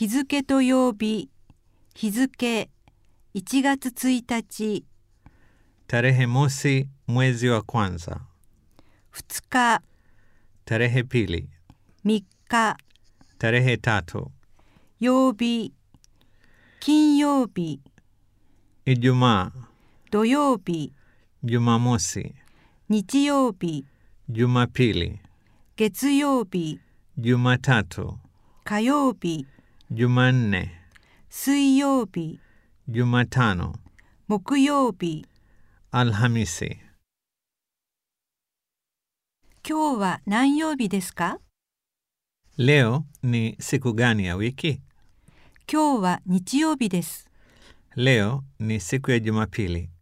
日付と曜日日付1月1日 tarehe mosi mwezi wa kwanza, 2日 tarehe pili, 3日 tarehe tatu, 曜日金曜日 Ijumaa, 土曜日 Jumamosi, 日曜日 Jumapili, 月曜日 Jumatatu, 火曜日 Jumanne, 水曜日 Jumatano, 木曜日 Alhamisi. 今日は何曜日ですか Leo ni siku gani ya wiki? 今日は日曜日です Leo ni siku ya Jumapili.